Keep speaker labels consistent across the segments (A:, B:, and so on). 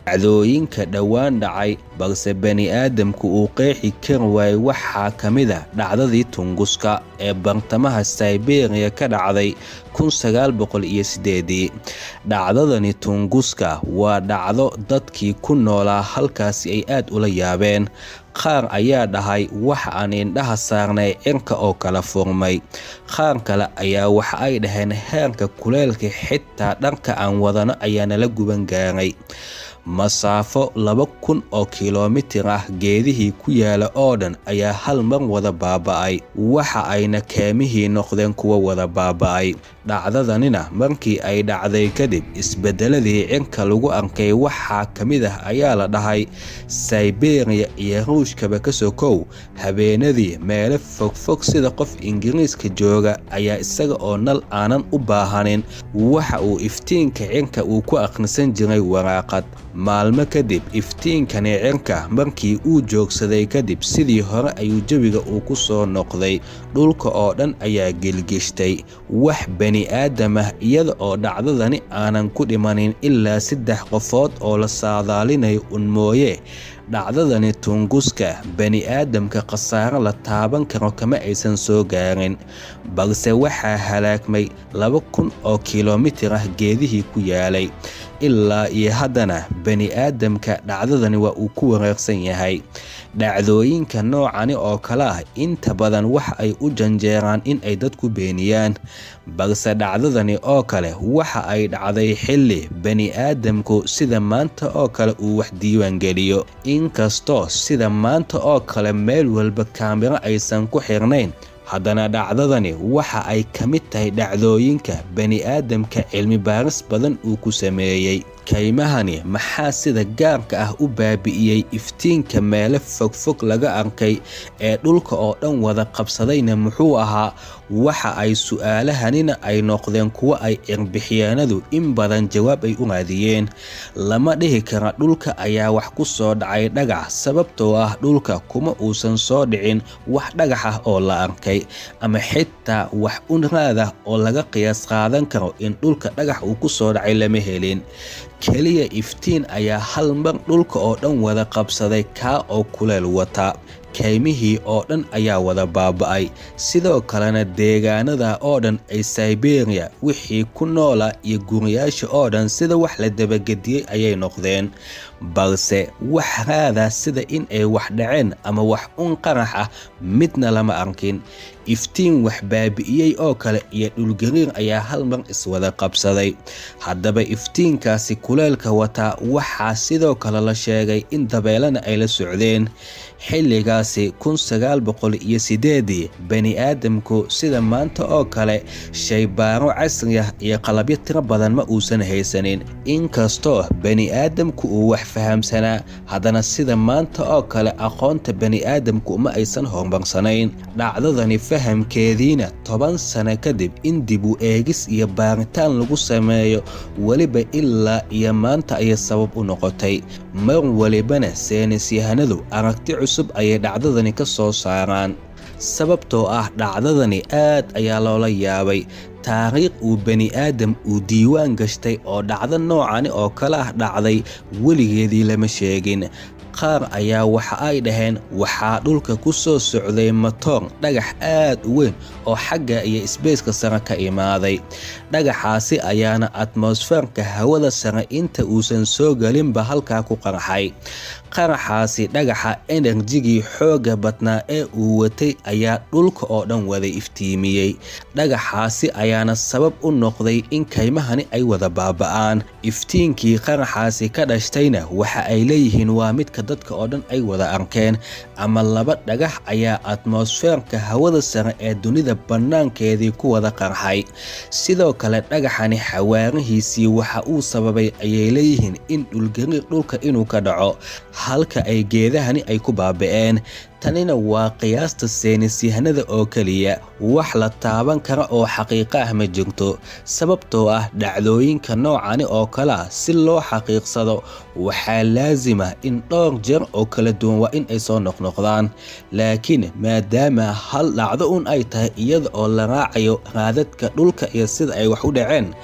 A: dhacdooyinka dhowaan dhacay balse bani-aadamku uu qeexi kari waayey waxaa ka mid a dhacdadii tunguska ee bartamaha sayberiya ka dhacday dhacdadani tunguska waa dhacdo dadkii ku noolaa halkaasi ay aad ula yaabeen qaar ayaa dhahay wax aan indhaha saarnay cirka oo kala furmay qaar kale ayaa waxa ay dhaheen heerka kuleelka xitaa dharka aan wadano ayaa nala guban gaaray masaafo laba kun oo kilomitir ah geedihii ku yaala oo dhan ayaa hal mar wada baaba'ay waxa ayna keemihii noqdeen kuwa wada baaba'ay dhacdadanina markii ay dhacday kadib isbedeladii cirka lagu arkay waxaa ka mid ah ayaa la dhahay sayberiya iyo ruushkaba ka sokow habeenadii meelo fogfog sida qof ingiriiska jooga ayaa isaga oo nal aanan u baahanin waxa uu iftiinka cirka uu ku akhrisan jiray waraaqad maalmo kadib iftiinkani cirka markii uu joogsaday kadib sidii hore ayuu jawiga uu ku soo noqday dhulka oo dhan ayaa gelgishtay wax bani-aadam ah iyada oo dhacdadani aanan ku dhimanin ilaa saddex qofood oo la saadaalinayo un mooye dhacdadani tunguska bani-aadamka khasaaro la taaban karo kama aysan soo gaarin balse waxaa halaagmay laba kun oo kilomitir ah geedihii ku yaalay ilaa iyo haddana bani-aadamka dhacdadani waa uu ku wareersan yahay dhacdooyinka noocani oo kale ah inta badan waxa ay u janjeeraan in ay dadku beeniyaan balse dhacdadani oo kale waxa ay dhacday xilli bani-aadamku sida maanta oo kale uu wax diiwaangeliyo inkastoo sida maanta oo kale meel walba kaamiro aysan ku xirnayn haddana dhacdadani waxa ay ka mid tahay dhacdooyinka bani-aadamka cilmi baaris badan uu ku sameeyey kaymahani maxaa sida gaarka ah u baabi'iyey iftiinka meelo fogfog laga arkay ee dhulka oo dhan wada qabsadayna muxuu ahaa waxa ay su'aalahanina ay noqdeen kuwo ay cirbixiyaanadu in badan jawaab ay u raadiyeen lama dhihi kara dhulka ayaa wax ku soo dhacay dhagax sababtoo ah dhulka kuma uusan soo dhicin wax dhagax ah oo la arkay ama xitaa wax unraad ah oo laga qiyaas qaadan karo in dhulka dhagax uu ku soo dhacay lama helin keliya iftiin ayaa hal mar dhulka oo dhan wada qabsaday kaa oo kuleel wata kaymihii oo dhan ayaa wada baaba'ay sidoo kalena deegaanada oo dhan ay sayberiya wixii ku noola iyo guriyaasha oo dhan sida wax la dabagediyey ayay noqdeen balse wax raada sida in ay wax dhaceen ama wax un qarax ah midna lama arkin iftiin wax baabi'iyey oo kale iyo dhulgariir ayaa hal mar iswada qabsaday haddaba iftiinkaasi kuleelka wataa waxaa sidoo kale la sheegay in dabeelana ay la socdeen xilligaasi kun sagaal boqol iyo sideedii bani-aadamku sida maanta oo kale shaybaaro casri ah iyo qalabyo tiro badan ma uusan haysanin inkastoo bani-aadamku uu wax fahamsanaa haddana sida maanta oo kale aqoonta bani-aadamku ma aysan horumarsanayn dhacdadani fahamkeediina toban sano kadib in dib u eegis iyo baaritaan lagu sameeyo weliba ilaa iyo maanta ayay sabab u noqotay mar walibana seenisyahanadu aragti cusub ayay dhacdadani ka soo saaraan sababtoo ah dhacdadani aad ayaa loola yaabay taariikh uu bani-aadam uu diiwaan gashtay oo dhacdo noocani oo kale ah dhacday weligeedii lama sheegin qaar ayaa waxa ay dhaheen waxaa dhulka ku soo socday matoor dhagax aad u weyn oo xagga iyo isbeyska sare ka imaaday dhagaxaasi ayaana atmosferka hawada sare inta uusan soo gelinba halkaa ku qarxay qaraxaasi dhagaxa enerjigii xoogga badnaa ee uu watay ayaa dhulka oo dhan wada iftiimiyey dhagaxaasi ayaana sabab u noqday in kaymahani ay wada baaba'aan iftiinkii qaraxaasi ka dhashtayna waxa ay leeyihiin waa midka dadka oo dhan ay wada arkeen ama laba dhagax ayaa atmosferka hawada sare ee dunida bannaankeedii ku wada qarxay sidoo kale dhagaxani xawaarihiisii waxa uu sababay ayay leeyihiin in dhulgariir dhulka inuu ka dhaco halka ay geedahani ay ku baaba'een tanina waa qiyaasta seenisyahanada oo keliya wax la taaban kara oo xaqiiqo ah ma jirto sababtoo ah dhacdooyinka noocani oo kale ah si loo xaqiiqsado waxaa laasima in dhowr jeer oo kala duwan waa in ay soo noqnoqdaan laakiin maadaama hal dhacdo un ay tahay iyada oo la raacayo raadadka dhulka iyo sida ay wax u dhaceen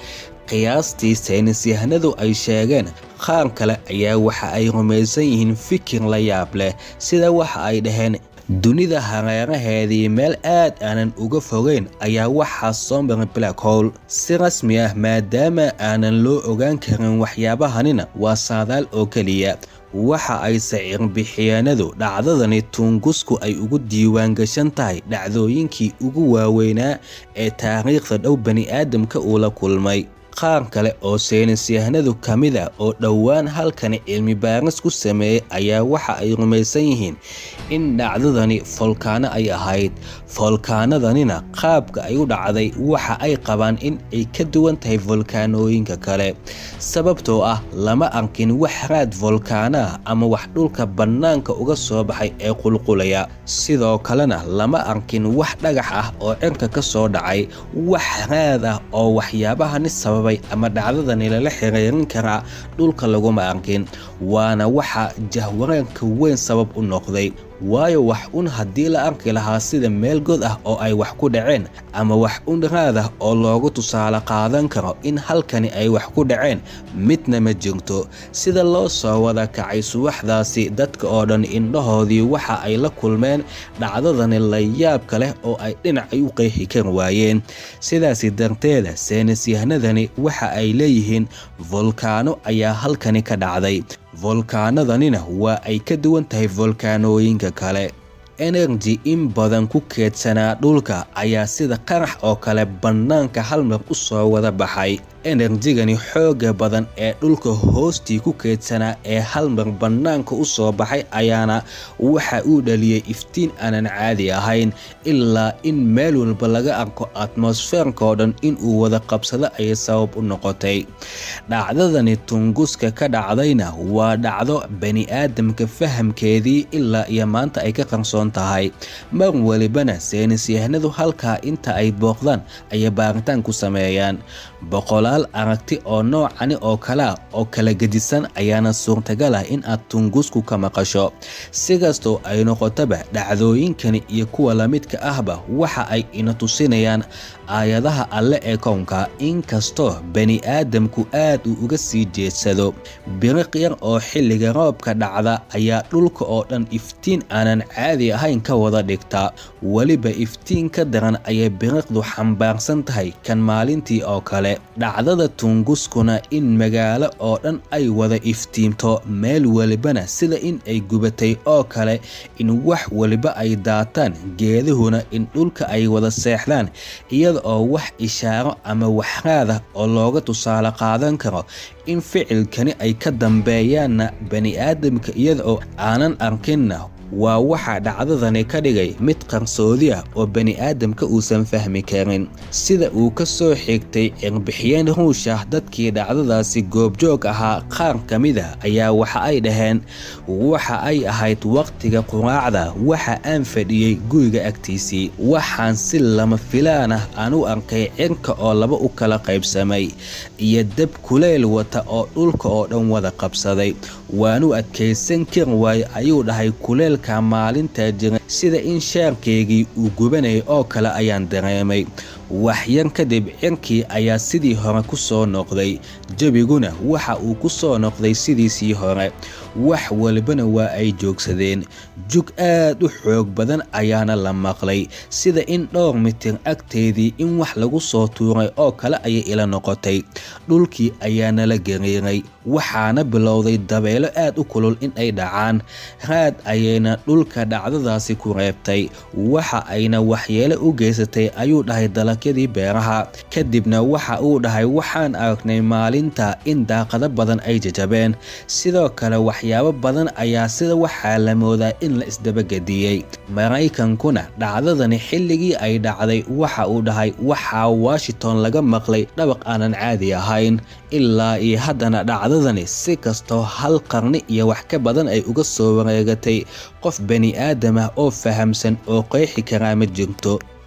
A: qiyaastii saynisyahanadu ay sheegeen qaar kale ayaa waxa ay rumaysan yihiin fikir la yaab leh sida waxa ay dhaheen dunida hareeraheedii meel aad aanan uga fogeyn ayaa waxaa soo maray black hole si rasmi ah maadaama aanan loo ogaan karin waxyaabahanina waa saadaal oo keliya waxa ay sacirbixiyaanadu dhacdadani tuungusku ay ugu diiwaan gashan tahay dhacdooyinkii ugu waaweynaa ee taariikhda dhow bani'aadamka uu la kulmay qaar kale oo saynisyahanadu ka mid a oo dhowaan halkani cilmi baaris ku sameeyey ayaa waxa ay rumaysan yihiin in dhacdadani folkaano ay ahayd folkaanadanina qaabka ay u dhacday waxa ay qabaan in ay ka duwan tahay folkaanooyinka kale sababtoo ah lama arkin wax raad folkaano ah ama wax dhulka bannaanka uga soo baxay ee qulqulaya sidoo kalena lama arkin wax dhagax ah oo cirka ka soo dhacay wax raad ah oo waxyaabahani sababay ama dhacdadani lala xiriirin karaa dhulka laguma arkin waana waxa jahwareerka weyn sabab u noqday waayo wax un haddii la arki lahaa sida meel god ah oo ay wax ku dhaceen ama wax un raad ah oo loogu tusaale qaadan karo in halkani ay wax ku dhaceen midna ma jirto sida loo soo wada kacay subaxdaasi dadka oo dhan indhahoodii waxa ay la kulmeen dhacdadani layaabka leh oo ay dhinacay u qeexi kar waayeen sidaasi darteeda saynisyahanadani waxa ay leeyihiin volkaano ayaa halkani ka dhacday volkaanadanina waa ay ka duwan tahay volkaanooyinka kale energy in badan ku keedsanaa dhulka ayaa sida qarax oo kale bannaanka hal mar u soo wada baxay enerjigani xooga badan ee dhulka hoostii ku keedsanaa ee hal mar bannaanka u soo baxay ayaana waxa uu dhaliyey iftiin aanan caadi ahayn ilaa in meel walba laga arko atmosfeerkao dhan inuu wada qabsado ayay sabab u noqotay dhacdadani tunguska ka dhacdayna waa dhacdo bani-aadamka fahamkeedii ilaa iyo maanta ay ka qarsoon tahay mar walibana saynisyahanadu halkaa inta ay booqdaan ayay baaritaan ku sameeyaan boqolaal aragti oo noocani oo kalea oo kala gedisan ayaana suurtagal ah in aad tungusku ka maqasho si kastoo ay noqotaba dhacdooyinkani iyo kuwa lamidka ahba waxa ay ina tusinayaan aayadaha alle ee kownka inkastoo bani-aadamku aad uu uga sii jeedsado biriq yar oo xilliga roobka dhacda ayaa dhulka oo dhan iftiin aanan caadi ahayn ka wada dhigta weliba iftiin ka daran ayay biriqdu xambaarsan tahay kan maalintii oo kale dhacdada tunguskuna in magaalo oo dhan ay wada iftiimto meel welibana sida in ay gubatay oo kale in wax weliba ay daataan geeduhuna in dhulka ay wada seexdaan iyada oo wax ishaaro ama waxraada oo looga tusaale qaadan karo in ficilkani ay ka dambeeyaanna bani-aadamka iyada oo aanan arkinna waa waxaa dhacdadani ka dhigay mid qarsoodi ah oo bani-aadamka uusan fahmi karin sida uu ka soo xigtay cirbixiyeen ruush ah dadkii dhacdadaasi goobjoog ahaa qaar ka mid a ayaa waxa ay dhaheen waxa ay ahayd waqtiga quraacda waxa aan fadhiyey guriga agtiisii waxaan si lama filaan ah aan u arkay cirka oo laba u kala qaybsamay iyo dab kuleyl wata oo dhulka oo dhan wada qabsaday waanu adkaysan kar waaye ayuu dhahay kuleyl maalintaa jira sida in shaarkeygii uu gubanayay oo kale ayaan dareemay waxyar kadib cirkii ayaa sidii hore ku soo noqday jebiguna waxa uu ku soo noqday sidiisii hore wax walibana waa ay joogsadeen jug aad u xoog badan ayaana la maqlay sida in dhowr mitir agteedii in wax lagu soo tuuray oo kale ayay ila noqotay dhulkii ayaana la gariiray waxaana bilowday dabeelo aad u kulul in ay dhacaan raad ayayna dhulka dhacdadaasi ku reebtay waxa ayna waxyeelo u geysatay ayuu dhahay dalagyadii beeraha kadibna waxa uu dhahay waxaan aragnay maalinta in daaqado badan ay jajabeen sidoo kale waxyaabo badan ayaa sida waxaa la moodaa in la isdabagediyey maraykankuna dhacdadani xilligii ay dhacday waxa uu dhahay waxaa washington laga maqlay dhabaq aanan caadi ahayn ilaa iyo haddana dhacdadani si kastoo hal qarni iyo wax ka badan ay uga soo wareegatay qof bani aadam ah oo fahamsan oo qeexi karaa ma jirto